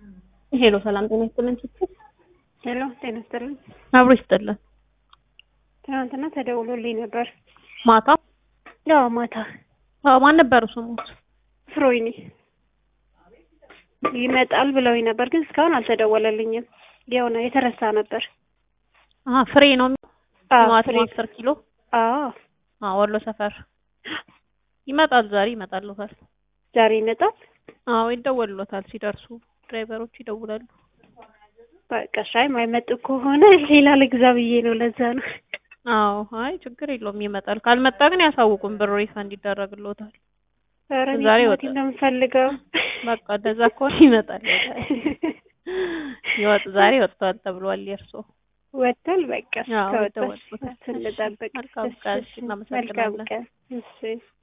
ሄሎ ሰላም ጤና ይስጥልን ስትል ሄሎ ጤና ይስጥልኝ። አብሮ ይስጥልን። ትናንትና ተደውሎልኝ ነበር። ማታ ያው ማታ አዎ፣ ማን ነበሩ ስሙት? ፍሮይኒ ይመጣል ብለውኝ ነበር፣ ግን እስካሁን አልተደወለልኝም። የሆነ የተረሳ ነበር። አሀ ፍሬ ነው አዎ ቲማቲም ፍሬ አስር ኪሎ አዎ አዎ፣ ወሎ ሰፈር ይመጣል። ዛሬ ይመጣልዎታል። ዛሬ ይመጣል። አዎ ይደወልሎታል። ሲደርሱ ድራይቨሮች ይደውላሉ። በቃ ሻይ ማይመጡ ከሆነ ሌላ ልግዛ ብዬ ነው። ለዛ ነው። አዎ አይ ችግር የለውም ይመጣል። ካልመጣ ግን ያሳውቁን፣ ብር ሪፈንድ ይደረግልዎታል። ኧረ እኔ ዛሬ ቲማቲም ወጣ። ነው የምፈልገው። በቃ እንደዛ ከሆነ ይመጣል። ይወጥ ዛሬ ወጥቷል ተብሏል። የእርሶ ወጥቷል። በቃ አዎ ከወጣ ይደወልሎታል። ስንጠብቅ መልካም ቀን። እሺ፣ መልካም እናመሰግናለን። ቀን። እሺ